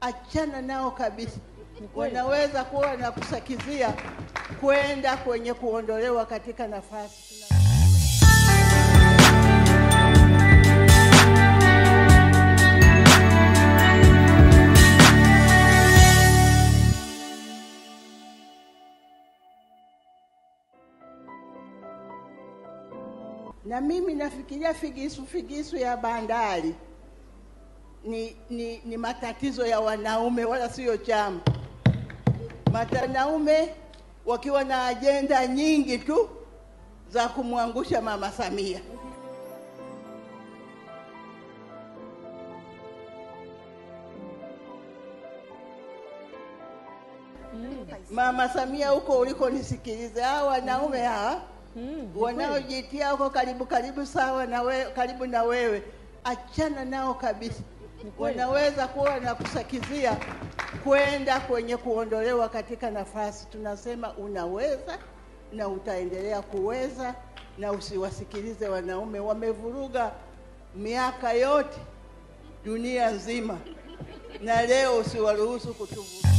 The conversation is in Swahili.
achana nao kabisa. Wanaweza kuwa na kusakizia kwenda kwenye kuondolewa katika nafasi. Na mimi nafikiria figisu figisu ya bandari ni, ni, ni matatizo ya wanaume wala sio chama. Wanaume wakiwa na ajenda nyingi tu za kumwangusha Mama Samia. Mama Samia, huko ulikonisikiliza, hawa wanaume hawa wanaojitia huko karibu karibu sawa na wewe, karibu na wewe, achana nao kabisa. Wanaweza kuwa na kusakizia kwenda kwenye kuondolewa katika nafasi. Tunasema unaweza na utaendelea kuweza, na usiwasikilize wanaume. Wamevuruga miaka yote dunia nzima, na leo usiwaruhusu kutuvuruga.